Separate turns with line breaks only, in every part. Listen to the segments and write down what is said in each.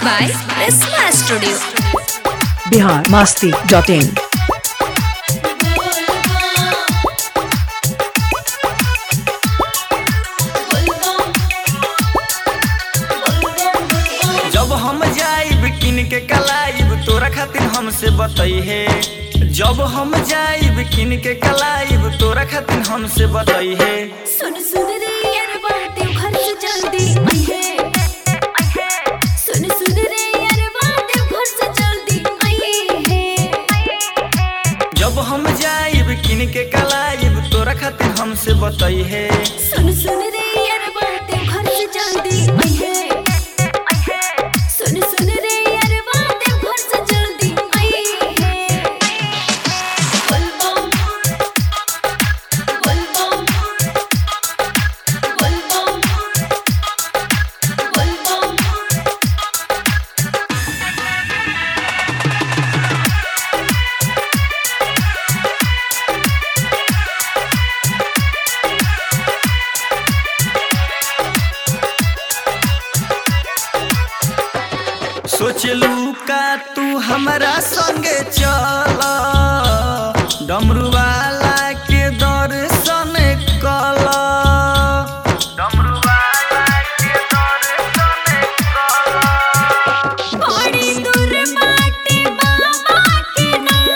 by Prisma Studio.
Bihar Masti dot in
जब हम जाइब किन के कलाइब तोरा खातिर हमसे बतैहे जब हम जाइब किन के कलाइब तोरा खातिर हमसे बतैहे
सुन सुन रे यार बाटे घर से जल्दी आइए सुन सुन रे यार बाटे घर से जल्दी आइए
जब हम जाइब किन के कलाइब तोरा खातिर हमसे बतैहे
सुन सुन रे यार बाटे घर से जल्दी आइए सुन सुन रे यार बाटे घर से जल्दी आइए बलबम बलबम बलबम बलबम
सोचलू का तू हमरा संगे चल डमरू वाला के दर्शन कल डमरू वाला के दर्शन कल
बड़ी दूर बाटे बाबा के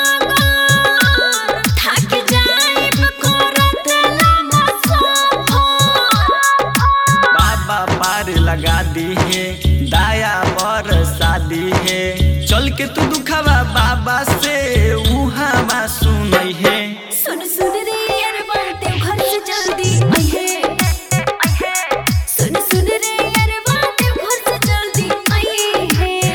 नागर थक जाइब करत लम्बा सफर
बाबा पार लगा दी है दाया बरसा दी है चल के तू दुखावा बाबा से उहावा सुनई है
सुन सुन रे यार बाटे घर से जल्दी आइए सुन सुन रे यार बाटे घर से जल्दी आइए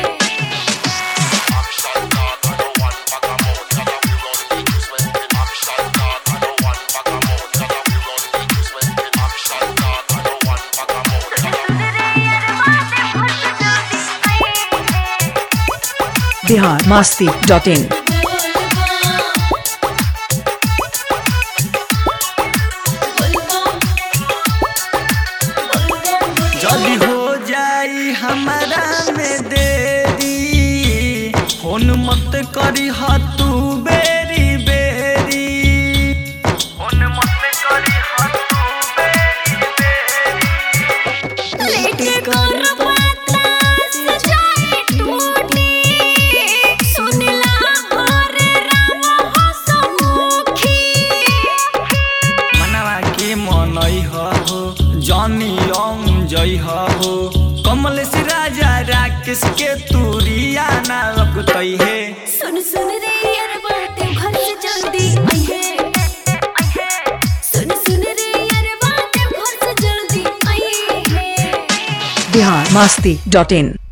बिहार मस्ती डॉट इन
जल्दी हो जाई हमारा में देरी फोन मत करी ह तू बेरी बेरी फोन मत करी ह तू बेरी बेरी
लेके कर पाता सजाए टूटी सुनला हरे राम हसमुखी
मनवा के मनई हो जनी अंग जई हो कमल से राजा राकेश के तूरिया ना लगतई है
सुन सुन रे यार बाटे घर से जल्दी आइए सुन सुन रे यार बाटे घर से जल्दी आइए
बिहार मस्ती डॉट इन